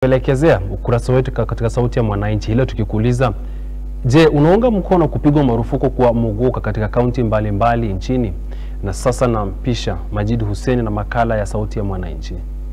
Tuelekezea ukurasa wetu ka- katika Sauti ya Mwananchi ile tukikuuliza, je, unaunga mkono kupigwa marufuku kwa muguka katika kaunti mbalimbali nchini? Na sasa nampisha Majid Hussein na makala ya Sauti ya Mwananchi.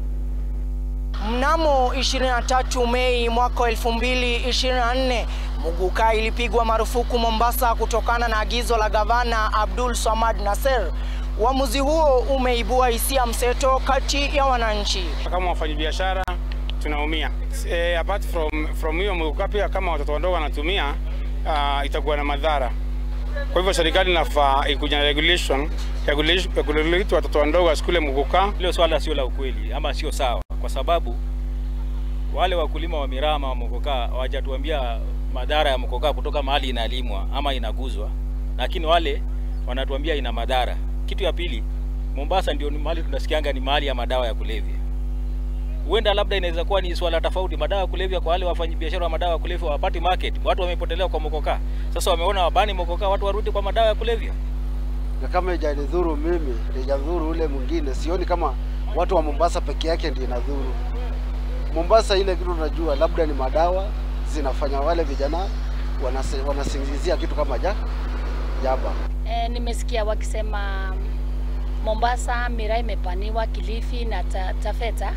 Mnamo 23 Mei mwaka 2024 muguka ilipigwa marufuku Mombasa kutokana na agizo la gavana Abdul Samad Nasser. Uamuzi huo umeibua hisia mseto kati ya wananchi. kama wafanyabiashara tunaumia. E, apart from from hiyo muguka pia kama watoto wadogo wanatumia uh, itakuwa na madhara. Kwa hivyo serikali inafaa ikuja na regulation ya kulish- ya kuregulate watoto wadogo wasikule muguka. Hilo swala sio la ukweli ama sio sawa, kwa sababu wale wakulima wa mirama wa mokokaa hawajatuambia madhara ya mokokaa kutoka mahali inalimwa ama inaguzwa, lakini wale wanatuambia ina madhara. Kitu ya pili, Mombasa ndio ni mahali tunasikianga ni mahali ya madawa ya kulevya. Huenda labda inaweza kuwa ni swala tofauti, madawa ya kulevya kwa wale wafanyabiashara wa madawa ya kulevya wapati market, watu wamepotelewa kwa mokokaa. Sasa wameona wabani mokokaa, watu warudi kwa madawa ya kulevya. na kama ijanidhuru mimi ijadhuru ule mwingine, sioni kama watu wa Mombasa peke yake ndio inadhuru. Mombasa ile kitu tunajua labda ni madawa zinafanya wale vijana wanase, wanasingizia kitu kama ja jaba. E, nimesikia wakisema Mombasa miraa imepaniwa Kilifi na ta, Tafeta.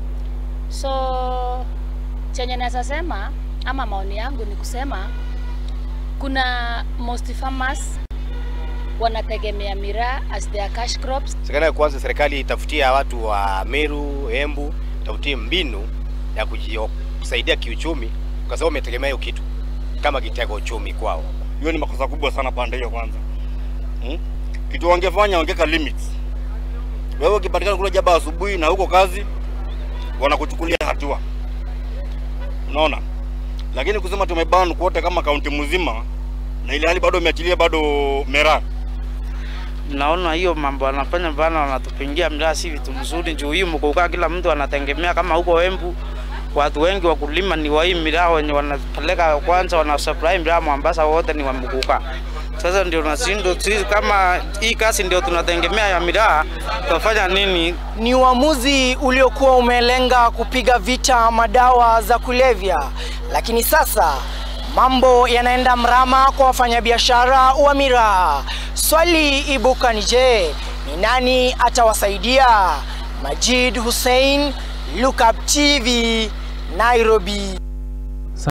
So chenye naweza sema ama maoni yangu ni kusema kuna most farmers wanategemea miraa as their cash crops. Serikali kwanza, serikali itafutia watu wa Meru, Embu, tafutie mbinu ya kuji- kusaidia kiuchumi, kwa sababu umetegemea hiyo kitu kama kitega uchumi kwao. hiyo ni makosa kubwa sana pande hiyo kwanza hmm? kitu wangefanya wangeka limits wewe ukipatikana kula jaba asubuhi na huko kazi wanakuchukulia hatua unaona lakini kusema tumeban kote kama kaunti mzima na ile hali bado umeachilia bado mera naona hiyo mambo wanafanya bana, wanatupingia miraa si vitu mzuri. Juu hii mkukaa, kila mtu anategemea kama huko Embu watu wengi wakulima ni wa hii miraa wenye wanapeleka kwanza, wana supply miraa Mombasa, wote ni wa mkukaa. Sasa ndio nasindo sisi kama hii kazi ndio tunategemea ya miraa, tutafanya nini? Ni uamuzi uliokuwa umelenga kupiga vita madawa za kulevya, lakini sasa mambo yanaenda mrama kwa wafanyabiashara wa miraa. Swali ibuka ni je, ni nani atawasaidia? Majid Hussein, Look Up TV, Nairobi.